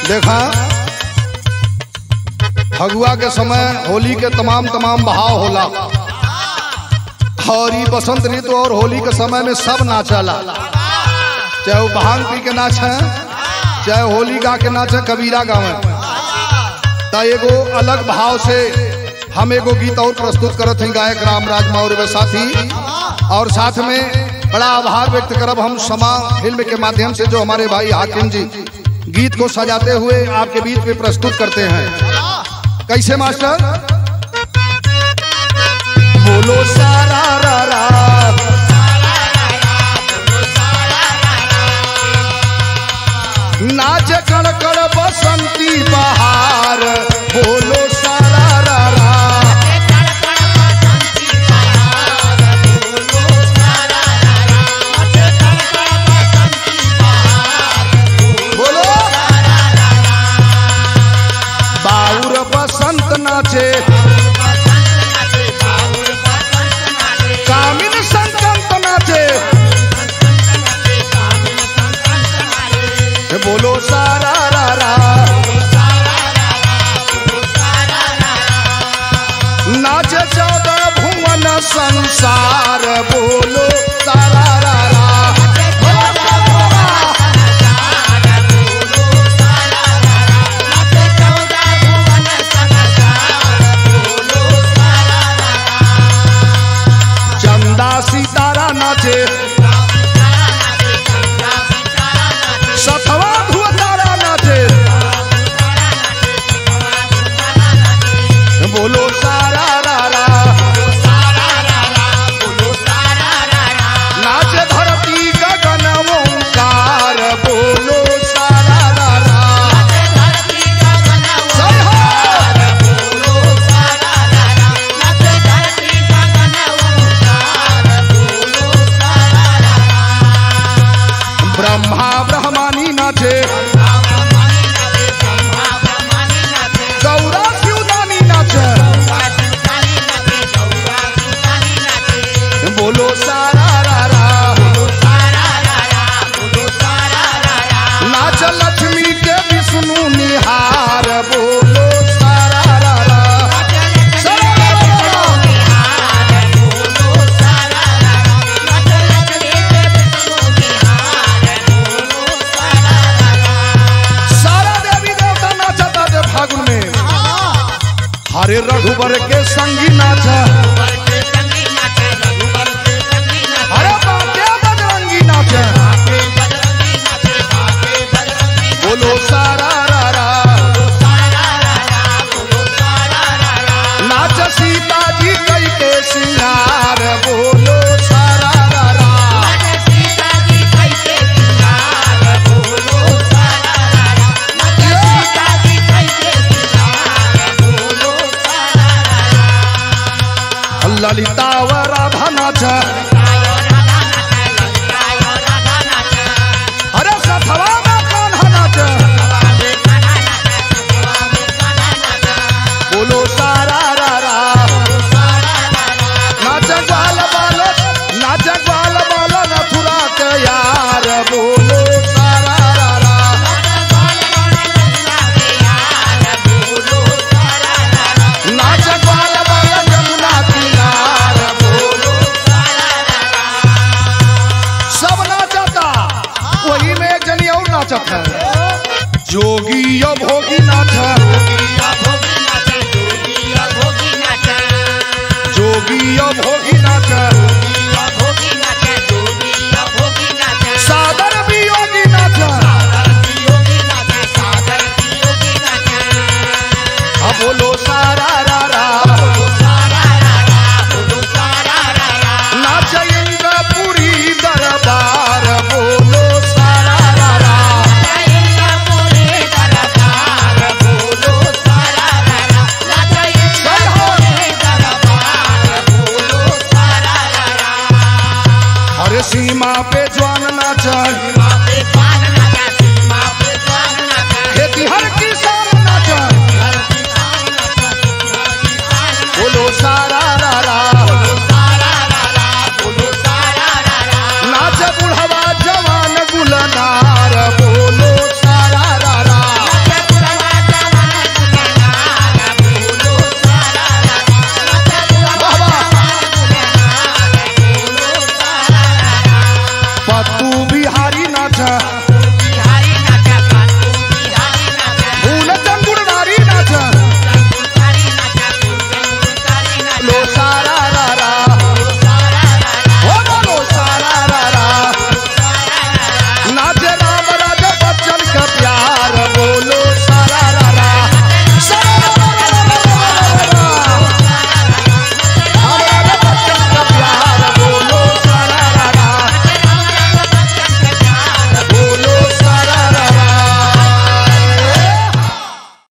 देखा फगुआ के समय होली के तमाम तमाम बहाव होला और ई बसंत ऋतु और होली के समय में सब नाचला चाहे वो भांग पी के नाचे चाहे होली गा के नाचे कबीरा गावे ता एगो अलग भाव से हम एगो गीत और प्रस्तुत करत हैं गायक रामराज मौर्य व साथी और साथ में बड़ा आभार व्यक्त करब हम समा फिल्म के माध्यम से जो हमारे भाई हाकिम जी गीत को सजाते हुए आपके बीच में प्रस्तुत करते हैं कैसे मास्टर बोलो सारा रा रा नाच कण कण बसंती बहार बोलो सारा रा रा बोलो बाउर बसंत नाचे कामिन संकंत नाचे बोलो सारा रा रा नाचे चौदह भुवन संसार बोलो सारा रा रा बोलो सारा रा रा। चंदा सितारा नाचे सथवा धुआ तारा नाचे बोलो सारा रा रा नाचे धरती गगन ओंकार बोलो सारा रा रा जय हो ब्रह्मा ब्रह्मानी नाचे गौरा शिवदानी नाचे बोलो सारा रा रा नाच लक्ष्मी के विष्णु निहार बोलो सारा रा रा सारा रा रा रा। सारा देवी देवता नाचता थे फागुन में हरे रघुबर के संगी नाचा हरे बाटे बजरंगी नाचे बोलो सारा रा रा नाच सीता जी कई के सिंगार बोलो सारा रा रा ललिता व राधा नाच अरे सथवा में कान्हा नाच बोलो सारा रा रा नाच ग्वाल बाल नाच ग्वाल बाल मथुरा के यार बोलो सारा रा रा नाच ग्वाल बाल यमुना किनार बोलो सब नाचता वही में एक जनी और नाचत है जोगी यो भोगी नाच जोगी यो भोगी